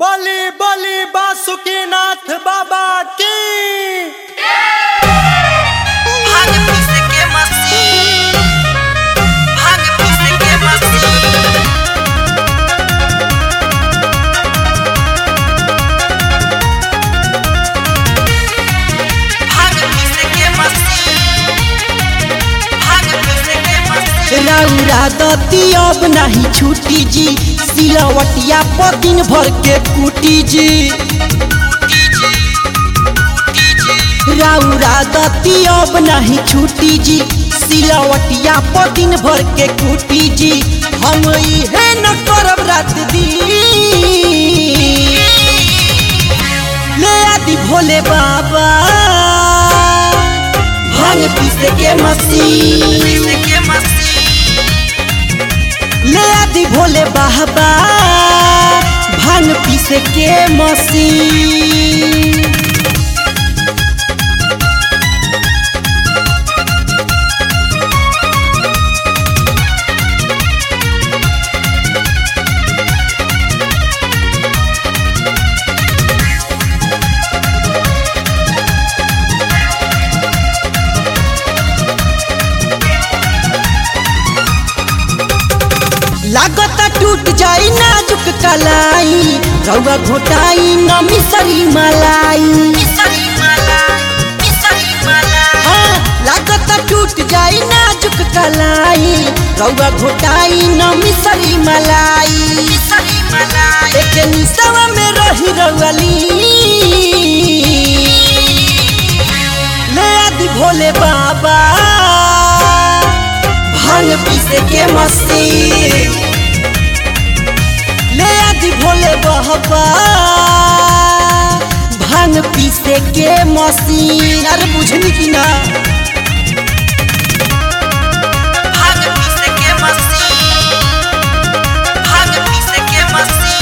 बली बली बासुकीनाथ बाबा की भाग पीस के मस्ती भाग पीस के मस्ती भाग पीस के मस्ती भाग पीस के मस्ती रौरा दती अब नहीं छूटी जी सिलवटिया पर दिन भर के कुटी जी रौरा दती अब नहीं छूटी जी सिलवटिया पर दिन भर के कुटी जी हम इहे न करब रात दिन ले आदि भोले बाबा भांग पीसे के मसीह पीस के मस्ती ले आदि भोले बाबा भांग पीसे के मसीन लागता टूट जाई नाजुक कलाई रउआ घोटाई न मिसरी मलाई मिसरी माला मिसरी माला हाँ, लागता टूट जाई नाजुक कलाई रउआ घोटाई न मिसरी मलाई मिसरी माला एक निसवा में रही रउअली ले आदि भोले बाबा भांग पीसे के मस्ती ले आदि भोले बाबा भांग पीसे के मशीन अरे बुझनी की ना भाग पीस के मस्ती भाग पीस के मस्ती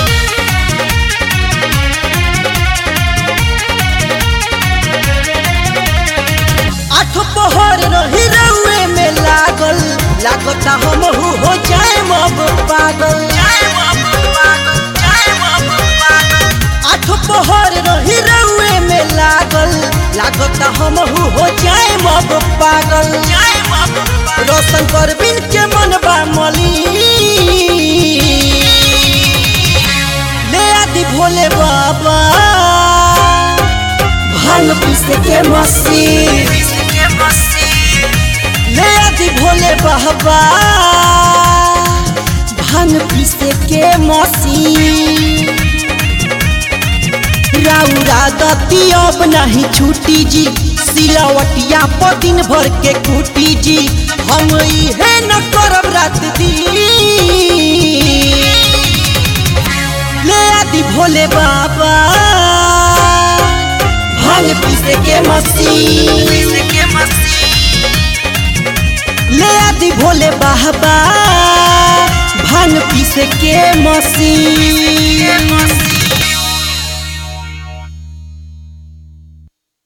आठ पहर रही रउए में लागल लागता हम हो जाए अब पागल जय बाबू पागल जय बाबू पागल आठ पहर रही रउए में लागल लागता हम हो जाए अब पागल जय बाबू पागल रोशन कर बिन के मनबा मली ले आदि भोले बाबा भांग पीसे के मसीन पीस के मस्ती ले आदि भोले बाबा भांग पीसे के मसीन रौरा दती अब नहीं छूटी जी सिलवटिया पर दिन भर के कुटी जी हम इहे न करब रात दिन ले आदि भोले बाबा भांग पीसे के मसीन पीस के मस्ती ले आदि भोले बाबा भांग पीसे के मसीन मस्ती